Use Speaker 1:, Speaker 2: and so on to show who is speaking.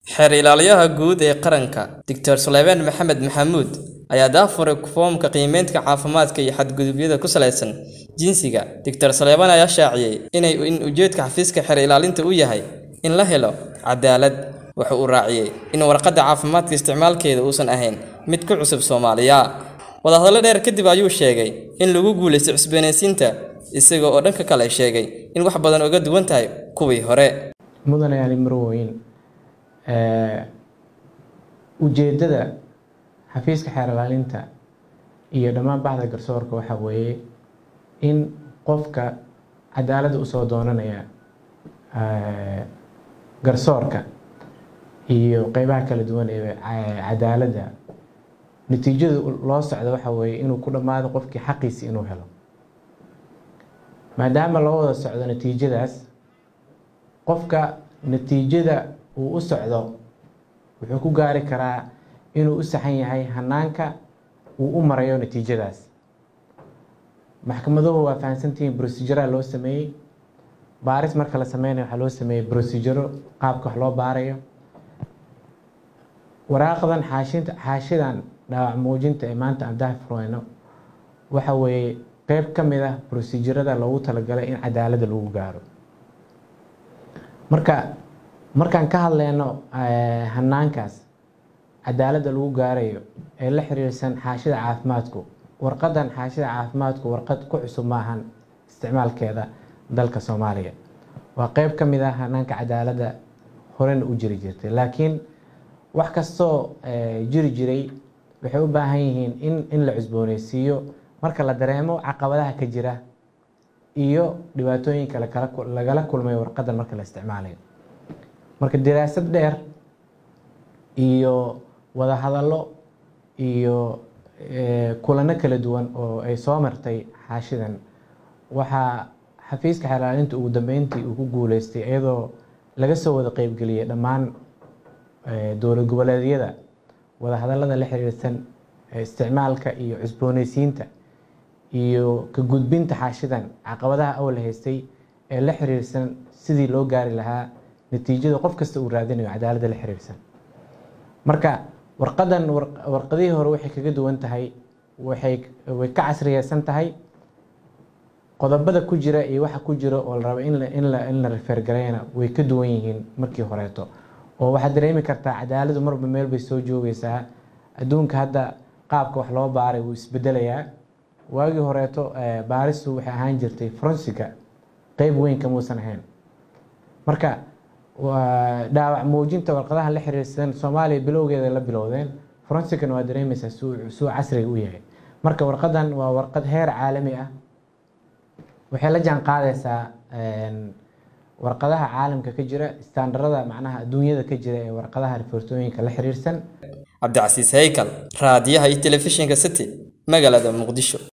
Speaker 1: Xeer Ilaaliyaha Guud ee Qaranka, Dr. Sulaymaan Maxamed Maxamuud, ayaa daahfuray foomka qiimeynta caafimaadka iyo xadgudubyada ku saleysan jinsiga. Dr. Sulaymaan ayaa shaaciyay in ujeedka xafiiska xeer ilaalinta uu yahay in la helo cadaalad. Waxa uu raaciyay in warqadda caafimaadka isticmaalkeeda uusan ahayn mid ku cusub Soomaaliya. Wadahadalo dheer kadib ayuu sheegay in lagu guuleystay cusboonaysiinta, isaga oo dhanka kale sheegay in wax badan uga duwan tahay kuwii hore.
Speaker 2: mudane ali marweyn ujeedada xafiiska xeer ilaalinta iyo dhammaan baxda garsoorka waxaa weeye in qofka cadaaladda usoo doonanaya garsoorka iyo qeybaha kala duwan ee cadaaladda natiijada loo socdo waxaa weeye inuu ku dhammaado qofkii xaqiisi inuu helo maadaama loo wada socdo natiijadaas qofka natiijada uu u socdo wuxuu ku gaari karaa inuu u saxan yahay hanaanka uu u marayo natiijadaas maxkamaduhu waa fahamsantihiin brosijara loo sameeyey baaris marka la sameynayo waxaa loo sameeyey brosijaro qaabka wax loo baarayo waraaqdan xaashinta xaashidan dhaawac muujinta ee maanta aan daahfureyno waxa weeye qeyb ka mid ah brosijirada loogu talagalay in cadaaladda lagu gaaro marka markaan ka hadleyno hanaankaas cadaaladda lagu gaarayo ee la xiriirsan xaashida caafimaadku warqadan xaashida caafimaadku warqad ku cusub maahan isticmaalkeeda dalka soomaaliya waa qeyb ka mid ah hanaanka cadaaladda horena u jiri jirtay laakiin wax kastoo jiri jiray waxay u baahan yihiin in in la cusbooneysiiyo marka la dareemo caqabadaha ka jira iyo dhibaatooyinka lagala kulmay warqadan marka la isticmaalayo marka daraasad dheer iyo wadahadallo iyo kulano kala duwan oo ay soo martay xaashidan waxaa xafiiska xeerlaalinta ugu dambeyntii uu ku guuleystay iyadoo laga soo wada qeybgeliyay dhammaan dowlad goboleedyada wadahadallada la xiriirsan isticmaalka iyo cusbooneysiinta iyo ka gudbinta xaashidan caqabadaha awla haystay ee la xiriirsan sidii loo gaari lahaa natiijada qof kasta uu raadinayo cadaaladda la xiriirsan marka warqadan warqadihii hore waxay kaga duwan tahay waxay way ka casriyeysan tahay qodobada ku jira iyo waxa ku jira oo la rabo in in la in la refergareyna way ka duwan yihiin markii horeeto oo waxaad dareemi kartaa cadaaladdu marba meel bay soo joogeysaa adduunka hadda qaabka wax loo baaray wuu isbedelayaa waagii horeeto baaristu waxay ahaan jirtay fronsiga qeyb weyn kamuusan ahayn marka dhaawac muujinta warqadaha la xiriirsan soomaaliya bilowgeeda la bilowdeen fronsigana waa dareemeysaa suu casriga u yahay marka warqadan waa warqad heer caalami ah waxay la jaan qaadaysaa warqadaha caalamka ka jira istaandarada macnaha adduunyada ka jira ee warqadaha rifoortooyinka la xiriirsan
Speaker 1: cabdicasiis haykal raadiyaha iyo telefishinka city magaalada muqdisho